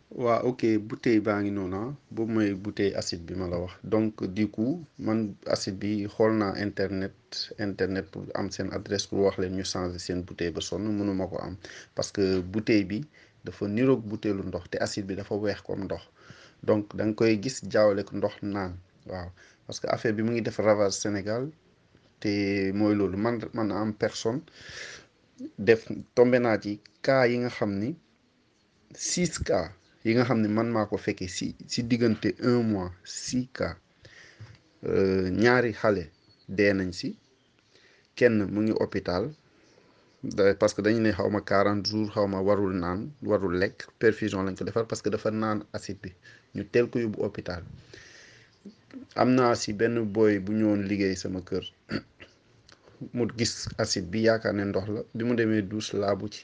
waa ok bouteille baa ngi noonu ah boobu mooy bouteille acide bi ma la wax donc du coup man acide bi xool naa internet internet pour am seen adresse pour wax leen ñu changer seen bouteille ba sonn mënuma ko am parce que bouteille bi dafa niroog bouteillu ndox te acide bi dafa weex comme ndox donc da nga koy gis jaawale ko ndox naan waaw parce que affaire bi mu ngi def ravage Sénégal te mooy loolu man man am personne def tombé naa ci cas yi nga xam ni six cas yi nga xam ne man maa ko fekkee si si diggante un mois six cas ñaari xale dee nañ si kenn mu ngi hôpital parce que dañu ne xaw ma quarante jours xaw ma warul naan warul lekk perfusion lañ ko defar parce que dafa naan acide bi ñu teel ko yóbbu hôpital am naa si benn boy bu ñëwoon liggéey sama kër mu gis acide bi yaakaar ne ndox la bi mu demee douche laabu ci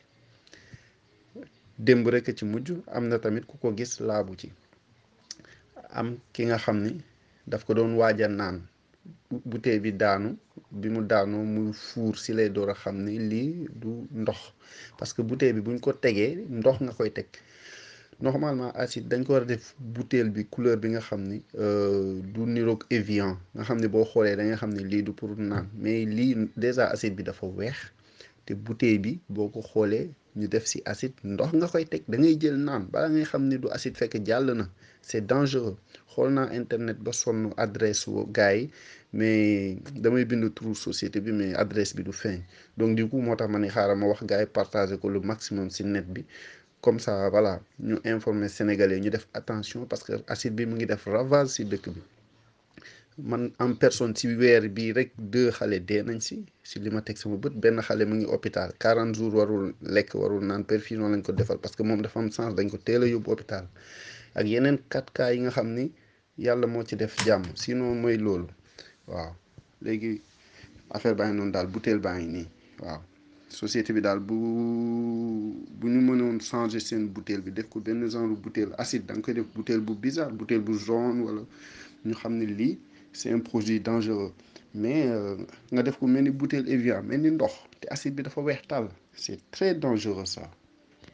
démb rek ci mujj am na tamit ku ko gis laabu ci am ki nga xam ni daf ko doon waaja naan bouteille bi daanu bi mu daanoo muy fuur si lay door a xam ni lii du ndox parce que bouteille bi buñ ko tegee ndox nga koy teg normalement acide dañ ko war a def bouteille bi couleur bi nga xam ni du niroog Evian nga xam ne boo xoolee da nga xam ne lii du pour naan mais lii déjà acide bi dafa weex te bouteille bi boo ko xoolee ñu def ci acide ndox nga koy teg da ngay jël naan bala ngay xam ni du acide fekk jàll na c'est dangereux xool naa internet ba sonn adresse wu gars yi mais damay bind turu société bi mais adresse bi du feeñ donc du coup moo tax ma ne xaaral ma wax gars yi partager ko le maximum ci net bi comme ça voilà ñu informer sénégalais ñu def attention parce que acide bi mu ngi def ravage ci dëkk bi man en personne ci weer bii rek deux xale dee nañ ci ci li ma teg sama bët benn xale mu ngi hôpital 40 jours warul lekk warul naan perfusion lañ ko defal parce que moom dafa am sens dañ ko teel a yóbbu hôpital ak yeneen 4 cas yi nga xam ni yàlla moo ci def jàmm sinon mooy loolu waaw léegi affaire baa ngi noonu daal bouteille baa ngi nii waaw société bi daal bu bu ñu mënoon changer seen bouteille bi def ko benn genre bouteille acide da nga koy def bouteille bu bizarre bouteille bu jaune wala ñu xam ne lii c'est un produit dangereux mais nga def ko mel ni bouteille Evian mel ni ndox te acide bi dafa weex tàll c'est très dangereux ça